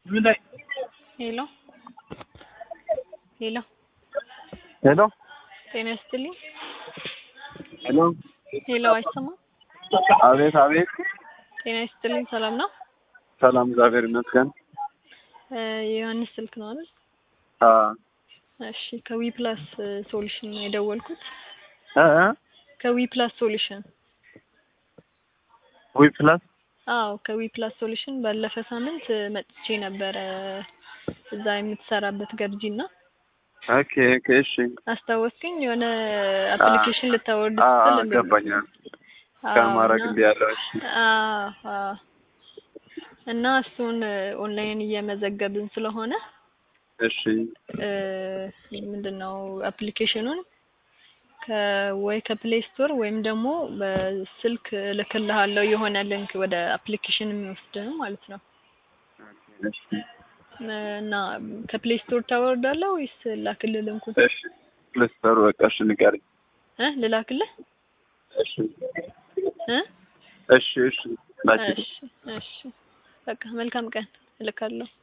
ሄሎ ሄሎ ሄሎ ጤና ይስጥልኝ። ሄሎ ሄሎ አይሰማም? አቤት አቤት። ጤና ይስጥልኝ። ሰላም ነው? ሰላም እግዚአብሔር ይመስገን። እ የዮሐንስ ስልክ ነው አይደል? አ እሺ ከዊ ፕላስ ሶሉሽን ነው የደወልኩት። እ እ ከዊ ፕላስ ሶሉሽን ዊ ፕላስ አዎ ከዊ ፕላስ ሶሉሽን ባለፈ ሳምንት መጥቼ ነበረ እዛ የምትሰራበት ገርጂና ኦኬ ኦኬ እሺ አስታወስክኝ? የሆነ አፕሊኬሽን ልታወርድ አ ስትል እንደ- ገባኛል። አዎ፣ ከማድረግ እና- እንዲህ ያለው እሺ አዎ፣ አዎ። እና እሱን ኦንላይን እየመዘገብን ስለሆነ እሺ እ ምንድን ነው አፕሊኬሽኑን ከወይ ከፕሌይ ስቶር ወይም ደግሞ በስልክ እልክልሃለሁ የሆነ ሊንክ ወደ አፕሊኬሽን የሚወስድ ነው ማለት ነው። እሺ እና ከፕሌይ ስቶር ታወርዳለህ ወይስ ላክልህ ሊንኩን? እሺ ፕሌስተሩ በቃ እሺ ንገሪኝ። እ ልላክልህ እሺ እ እሺ እሺ ላኪ እሺ እሺ በቃ መልካም ቀን እልካለሁ።